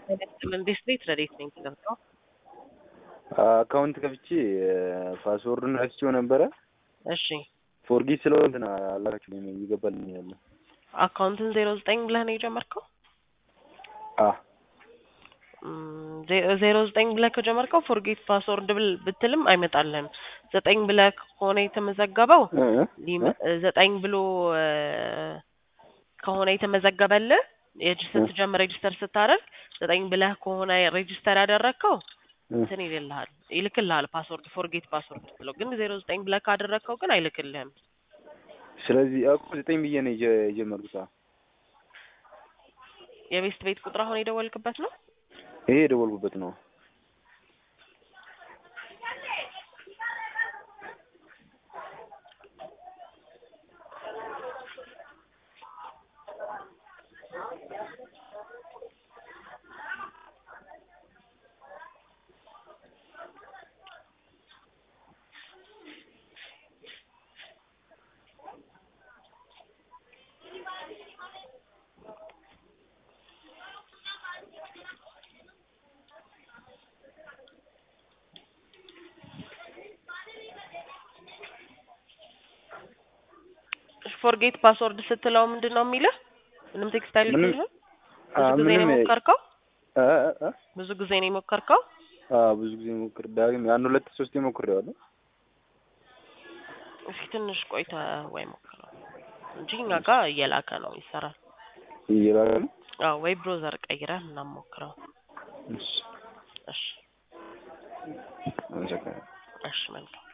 እንዴት ቤት ረዴት ነኝ ትገብተው አካውንት ከፍቼ ፓስወርዱን ረስቼው ነበረ። እሺ ፎርጊት ስለው እንትን አላካችሁልኝ እየገባልኝ ያለ አካውንትን ዜሮ ዘጠኝ ብለህ ነው የጀመርከው? አ ዜሮ ዘጠኝ ብለህ ከጀመርከው ፎርጌት ፓስወርድ ብል ብትልም አይመጣልህም። ዘጠኝ ብለህ ከሆነ የተመዘገበው ሊመ- ዘጠኝ ብሎ እ ከሆነ የተመዘገበልህ የጅ- ስትጀምር ሬጅስተር ስታደርግ ዘጠኝ ብለህ ከሆነ ሬጅስተር ያደረግከው እንትን ይልልሃል ይልክልሃል ፓስወርድ ፎርጌት ፓስወርድ ብለው ግን ዜሮ ዘጠኝ ብለህ ካደረግከው ግን አይልክልህም። ስለዚህ እኮ ዘጠኝ ብዬ ነው የጀ- የጀመርኩት። አዎ። የቤስት ቤት ቁጥር አሁን የደወልክበት ነው? ይሄ የደወልኩበት ነው። ፎርጌት ፓስወርድ ስትለው ምንድን ነው የሚልህ? ምንም ቴክስት አይልክልህም? ብዙ ጊዜ ነው ምንም የሞከርከው? እ እ እ ብዙ ጊዜ ነው የሞከርከው? አዎ ብዙ ጊዜ ሞክር ዳግም አንድ ሁለት ሶስቴ ሞክሬዋለሁ። እስኪ ትንሽ ቆይተ ወይ ሞክረው እንጂ እኛ ጋር እየላከ ነው ይሰራል። እየላለ ነው። አዎ ወይ ብሮዘር ቀይረህ ምናምን ሞክረው። እሺ እሺ አመሰግናለሁ። እሺ መልካም